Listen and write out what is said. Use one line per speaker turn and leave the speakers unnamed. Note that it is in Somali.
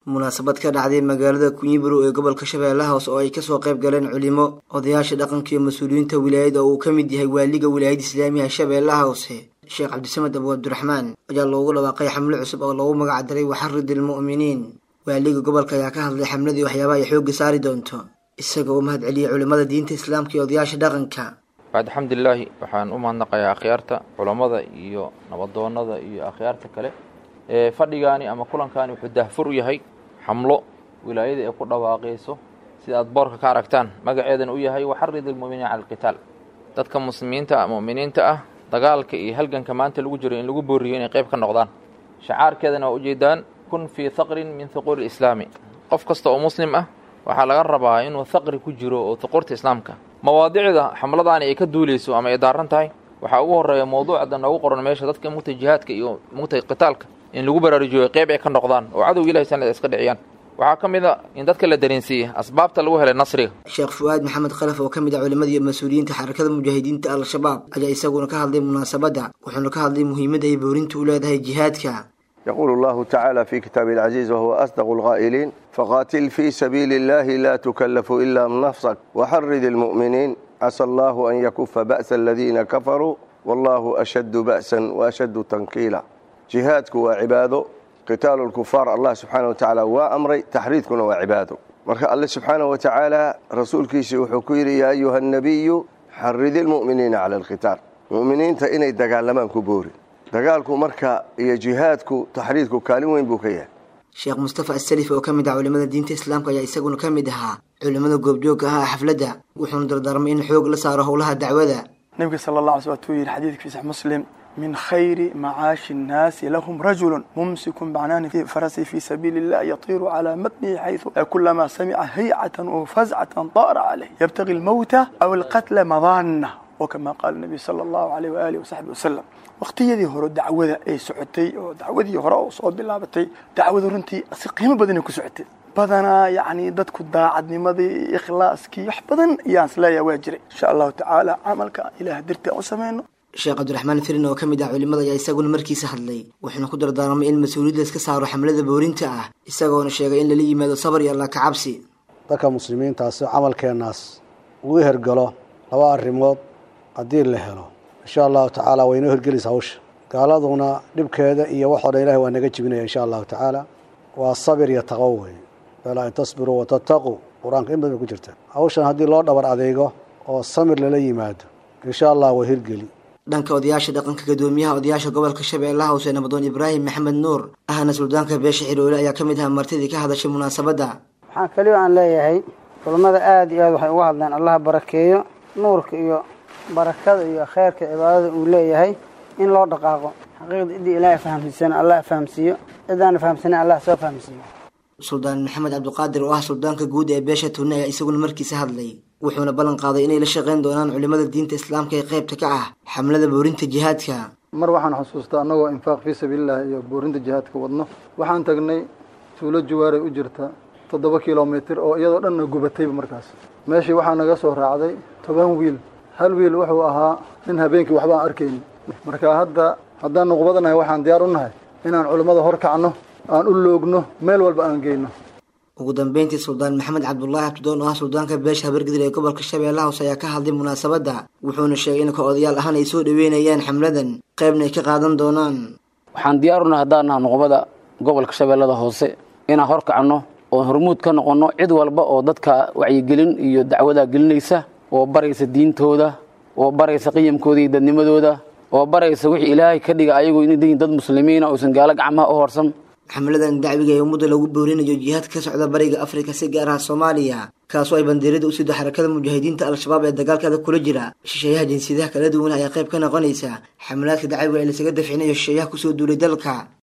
munaasabad ka dhacday magaalada kunyiburo ee gobolka shabeellaha hoose oo ay kasoo qayb galeen culimo odayaasha dhaqanka iyo mas-uuliyiinta wilaayada oo uu ka mid yahay waaliga wilaayada islaamiga shabeellaha hoose sheekh cabdisamed abu abdiraxmaan ayaa loogu dhawaaqay xamlo cusub oo loogu magac daray waxarid ilmu'miniin waaliga gobolka ayaa ka hadlay xamladii waxyaabaha ay xoogga saari doonto isaga oo mahad celiyay culimmada diinta islaamka iyo odayaasha dhaqanka
bacd alxamdulilaahi waxaan u mahadnaqayaa akhyaarta culammada iyo nabadoonnada iyo akhyaarta kale ee fadhigaani ama kulankaani wuxuu daahfur u yahay xamlo wilaayada ay ku dhawaaqayso sida aad boorka ka aragtaan magaceedana u yahay waxarid ilmu'miniina cala alqitaal dadka muslimiinta mu'miniinta ah dagaalka iyo halganka maanta lagu jiro in lagu booriyo inay qayb ka noqdaan shacaarkeedana waa ujeedaan kun fii haqrin min huquuri islaami qof kasta oo muslim ah waxaa laga rabaa inuu haqri ku jiro oo huquurta islaamka mawaadicda xamladaani ay ka duuleyso ama ay daaran tahay waxaa ugu horeeya mawduucda noogu qoran meesha dadka mugtay jihaadka iyo mugtay qitaalka in lagu baraarujiyo qayb ay ka noqdaan oo cadowga ilahi sanad iska dhiciyaan waxaa ka mid a in dadka la dareensiiyey asbaabta lagu helay nasriga
sheekh fu-aad maxamed khalaf oo ka mid ah culimmada iyo mas-uuliyiinta xarakada mujaahidiinta al-shabaab ayaa isaguna ka hadlay munaasabadda wuxuuna ka hadlay muhiimadda ay boorintu u leedahay jihaadka
يقول الله تعالى في كتابه العزيز وهو أصدق القائلين فقاتل في سبيل الله لا تكلف إلا من نفسك وحرد المؤمنين عسى الله أن يكف بأس الذين كفروا والله أشد بأسا وأشد تنكيلا جهادك وعباده قتال الكفار الله سبحانه وتعالى وأمري تحريدكنا وعباده marka alle subxaanaه wa tacaala rasuulkiisa wuxuu ku yidhi yaa ayuha الnabiyu xaridi اlmu'miniina cala اlqitaal mu'miniinta inay dagaalamaan ku boori dagaalku marka iyo jihaadku taxriidku kaalin weyn buu ka yahay
sheekh mustafa asalif oo ka mid ah culimmada diinta islaamka ayaa isaguna ka mid ahaa culimmada goobjoogka ah xafladda wuxuuna dardaarmay in xoog la saaro howlaha dacwada
nebiga sala allah alay sl watuu yidhi xadiidka fi sax muslim min khayri macaashi nnaasi lahum rajulu mumsikun bacnaani fi farasi fi sabiili illah yatiiru calaa matnihi xaysu kulamaa samica haycatan oo fazcatan daara calayh yabtagi almowta aw alqatla madaana wakama qaala nabiy sala allahu alayh waaalih wasaxbi wasalam waqtiyadii hore dacwada ay socotay oo dacwadii hore oo soo bilaabatay dacwada runtii si qiimo badanay ku socotay badanaa yacni dadku daacadnimadii ikhlaaskii wax badan ayaan isleeyaha waa jiray insha allahu tacaala camalka ilaah dartii aan u samayno
sheekh cabdiraxmaan firin oo ka mid ah culimmada ayaa isaguna markiisa hadlay wuxuuna ku dardaarmay in mas-uuliyad layska saaro xamlada boorinta ah isagoona sheegay in lala yimaado sabar iyo allah kacabsi
dadka muslimiintaasi camalkeennaas uu hergalo laba arrimood haddii la helo insha allahu tacaala way inoo hergelaysa hawsha gaaladuna dhibkeeda iyo waxoo dhan ilahi waa naga jibinaya insha allahu tacaala waa sabir iyo taqwo wey balaa in tasbiruu watattaquu qur-aanka in badan bay ku jirta hawshan haddii loo dhabar adeego oo samir lala yimaado insha allah waa hirgeli
dhanka odayaasha dhaqanka gadoomiyaha odayaasha gobolka shabeellaha hoose nabadoon ibraahim maxamed nuur ahna suldaanka beesha xiroole ayaa ka mid aha martidii ka hadashay munaasabadda
waxaan keliyo aan leeyahay culammada aada iyo aad waxay uga hadleen allaha barakeeyo nuurka iyo barakada iyo kheyrka cibaadada uu leeyahay in loo dhaqaaqo xaqiiqda ciddii ilaahay fahamsiisana allah fahamsiiyo cidaana fahamsana allah soo fahamsiiyo
suldaan maxamed cabdiqaadir oo ah suldaanka guud ee beesha tunne ayaa isaguna markiisa hadlay wuxuuna ballan qaaday inay la shaqayn doonaan culimmada diinta islaamka ee qaybta ka ah xamlada boorinta jihaadka
mar waxaan xusuustaa annagoo infaaq fii sabiilillahi iyo boorinta jihaadka wadno waxaan tagnay tuulo jawaaray u jirta toddoba kilomitir oo iyadoo dhanna gubatayba markaas meeshii waxaa naga soo raacday toban wiil hal wiil wuxuu ahaa nin habeenkii waxba aan arkaynin marka hadda haddaan nuqbadanahay waxaan diyaar u nahay inaan culimmada hor kacno aan u loogno meel walba aan geyno
ugu dambeyntii suldaan maxamed cabdulaahi abdidoon oo ah suldaanka beesha habargidil ee gobolka shabeellaha hoose ayaa ka hadlay munaasabadda wuxuuna sheegay in ka odayaal ahaan ay soo dhaweynayaan xamladan qaybna ay ka qaadan doonaan
waxaan diyaaruna haddaan naha nuqbada gobolka shabeellada hoose inaan hor kacno oon hormuud ka noqonno cid walba oo dadka wacyigelin iyo dacwadaa gelinaysa oo baraysa diintooda oo baraysa qiyamkooda iyo dadnimadooda oo baraysa wixii ilaahay ka dhiga ayagu inay yihiin dad muslimiina uusan gaalo gacmaha u horsan
xamladan dacwiga ee ummadda lagu boorinayo jihaadka ka socda bariga afrika si gaar ah soomaaliya kaasoo ay bandiirada u sido xarakada mujaahidiinta al-shabaab ee dagaalkeeda kula jira shisheeyaha jinsiyadaha kala duwan ayaa qayb ka noqonaysa xamlaadka dacwiga ee lasaga dafcinayo shisheeyaha kusoo duulay dalka